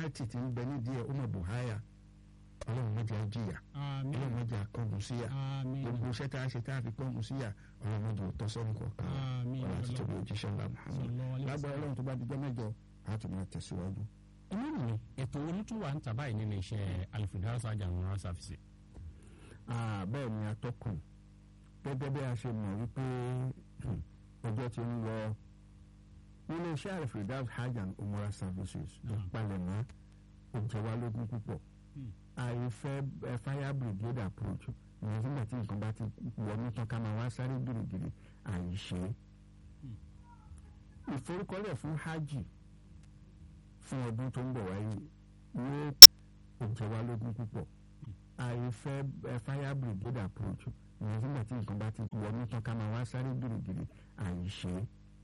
pẹ́nálítì tí ń bẹ nídìí ẹ̀ ó mọ̀ bùháyà ọlọ́run mọ̀jà jìyà àmín ọlọ́run mọ̀jà kọ́gùn síyà àmín gbogbo iṣẹ́ tá a ṣe tá a fi kọ́gùn síyà ọlọ́run mọ̀jà òótọ́ sọ́run kọ̀ọ̀kan àmín ọlọ́run àti tóbi òjíṣẹ́ ńlá Muhammad sallallahu alaihi lágbára wasallam. ọlọ́run tó bá dijọ́ mẹ́jọ á tún máa tẹ̀síwájú. inú mi ètò onítúwà ń tàbá yìí nílé iṣẹ́ alifidasa ajanwara service. Ah, bẹ́ẹ̀ ni atọ́kùn gẹ́gẹ́ bí a ṣe mọ̀ wípé hmm, ọjọ́ ti ń lọ ilé iṣẹ́ alfredaus hajj and umrah services ló Ah. palẹ̀mọ́ ó jẹ wá lógún púpọ̀ Hmm. àìfẹ́ ẹ, fire brigade approach ìyẹn nígbà tí nǹkan bá ti wọnú tán ká máa wá sáré gírígírí àìṣe Hmm. ìforúkọlẹ̀ fún hajj fún ọdún tó ń bọ̀ wáyé yóò ó jẹ wá lógún púpọ̀ àìfẹ́ ẹ, fire brigade approach ìyẹn nígbà tí nǹkan bá ti wọnú tán ká máa wá sáré gírígírí àìṣe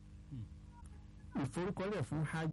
ìforúkọlẹ̀ fún hajj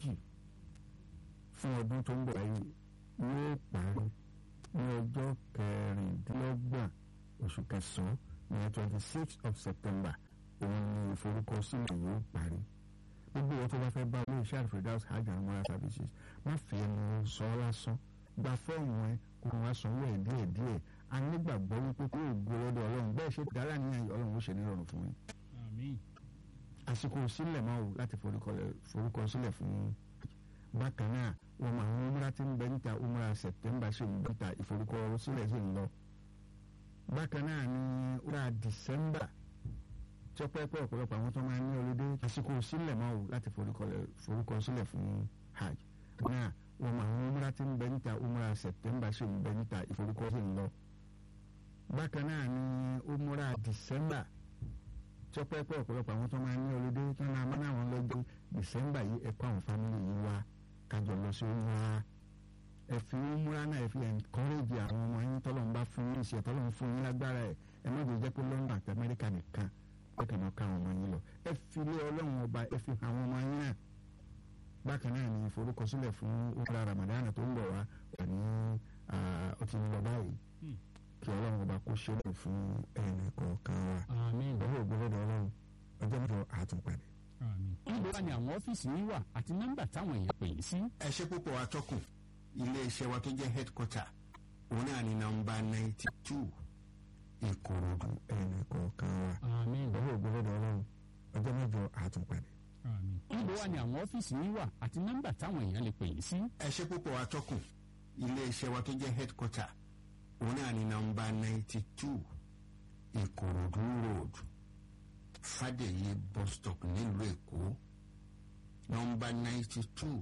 fún ọdún tó ń bọ̀ wáyé yóò parí ní ọjọ́ kẹrìndínlọ́gbọ̀n oṣù kẹsàn-án ní twenty six of september òun ni ìforúkọsílẹ̀ yóò parí gbogbo wọn tó bá fẹ́ bá ilé iṣẹ́ alfredaus hajj and umrah services má fi ẹnu sọ ọ́ lásán gba fọ́ọ̀mù ẹ kó wá sanwó ẹ̀ díẹ̀ díẹ̀ a nígbàgbọ́ wípé kó o gbé lọ́dọ̀ ọlọ́run bẹ́ẹ̀ ṣe dára níyàn ọlọ́run ó ṣe nírọ̀rùn fún yín àmín àsìkò sílẹ̀ máa wò láti forúkọ- forúkọ sílẹ̀ fún bákan náà wọn máa ń múra tí ń bẹ níta umra september ṣe ń bẹ níta ìforúkọ sílẹ̀ sì ń lọ bákan náà ní umra december tí ó pẹ́ pẹ́ ọ̀pọ̀lọpọ̀ àwọn tó máa ń ní olóde àsìkò sílẹ̀ máa wò láti forúkọ- forúkọ sílẹ̀ fún hajj náà wọn máa ń múra tí ń bẹ níta umra september ṣe ń bẹ níta ìforúkọ sì ń lọ bákan náà ní umra december tí ó pẹ́ pẹ́ ọ̀pọ̀lọpọ̀ àwọn tó máa ń ní olóde tí wọ́n máa ń náà wọn lọ́jọ́ december yìí ẹ kó àwọn fámìlì yìí wá kájọ lọ sí umra ẹ fi umra náà ẹ fi encourage àwọn ọmọ yín tọ́lọ̀ ń bá fún yín ìṣẹ̀ tọ́lọ̀ ń fún yín lágbára ẹ ẹ má jẹ́ jẹ́ pé london àti amẹ́ríkà nìkan pẹ́kẹ́ náà ká àwọn ọmọ yín lọ ẹ fi lé ọlọ́run ọba ẹ fi hàn àwọn ọmọ yín náà bákan náà ni ìforúkọsílẹ̀ fún umra ramadan tó ń bọ̀ wá wà ní ó ti ń lọ báyìí Hmm. kí ọlọ́run ọba kó ṣe lè fún ẹnì kọ̀ọ̀kan wa àmín ìdánwò ògbólódò ọlọ́run ọjọ́ mẹ́jọ àtúnpadì. àmín. níbo wà ní àwọn ọ́fíìsì yín wà àti nọ́mbà táwọn èèyàn pè yín sí. ẹ ṣe púpọ̀ atọ́kùn iléeṣẹ́ wa tó jẹ́ headquarter òun náà ní nọ́mbà ninety two ìkòròdú ẹnì kọ̀ọ̀kan wa àmín ìdánwò ògbólódò ọlọ́run ọjọ́ mẹ́jọ àtúnpadì. àmín. níbo wà ní àwọn ọ́fíìsì yín wà àti nọ́mbà táwọn èèyàn lè pè yín sí. ẹ ṣe púpọ̀ atọ́kùn iléeṣẹ́ wa tó jẹ́ headquarter òun náà ní nọ́mbà ninety two ìkòròdú road fàdèyí bus stop nílùú èkó nọ́mbà ninety two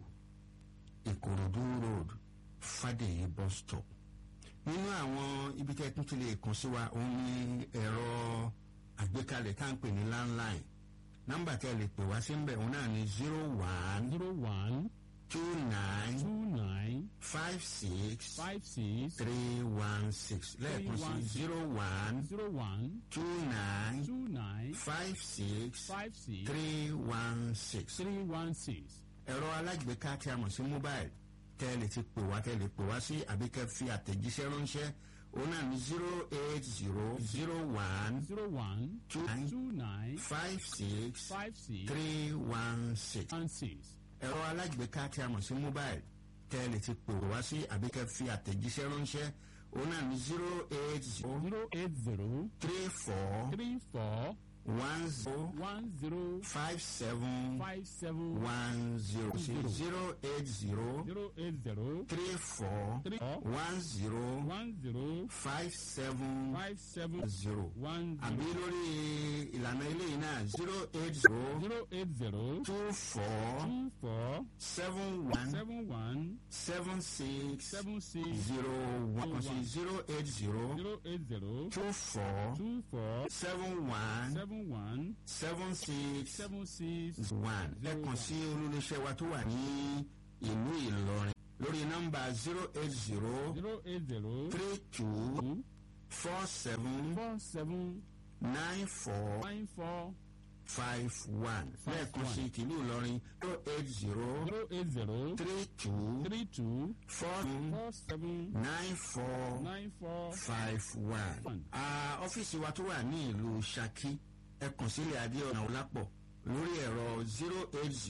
ìkòròdú road fàdèyí bus stop nínú àwọn ibi tẹ́ tún ti lè kàn sí wa òun ní ẹ̀rọ àgbékalẹ̀ tá à ń pè ní landline nọ́mbà tẹ́ lè pè wá sí ń bẹ̀ òun náà ní zero one zero one two nine two nine five six five six three one six lẹ́ẹ̀kan sí zero one zero one two nine two nine five six five six three one six. three one six. ẹ̀rọ alágbèéká tí a mọ̀ sí mobile tẹ́ ẹ lè ti pè wá tẹ́ ẹ lè pè wá sí àbí kẹ́ fi àtẹ̀jíṣẹ́ ránṣẹ́ òun náà ní zero eight zero zero one zero one two nine two nine five six five six three one six. one six. ẹ̀rọ alágbèéká tí a mọ̀ sí mobile tẹ́ ẹ lè ti pè wá sí àbí kẹ́ fi àtẹ̀jíṣẹ́ ránṣẹ́ òun náà ní zero eight zero zero eight zero three four three four one zero one zero five seven five seven one zero zero eight zero zero eight zero three four three four one zero one zero five seven five seven zero one àbí zero lórí ìlànà eléyìí náà zero eight zero zero eight zero two four two four seven one seven one seven six seven six zero one kan sí zero eight zero zero eight zero two four two four seven one seven one seven six seven six one lẹ́ẹ̀kan sí olólùṣẹ́ wa tó wà ní ìlú Ìlọrin lórí nọ́mbà zero eight zero zero eight zero three two two four seven four seven nine four nine four five one lẹ́ẹ̀kan sí tìlú Ìlọrin zero eight zero zero eight zero three two three two four four seven nine four nine four five one. One. Ah, ọ́fíìsì wa tó wà ní ìlú Ṣakí ẹ kàn sílẹ̀ Adéọ̀nà Ọlápọ̀ lórí ẹ̀rọ zero eight zero.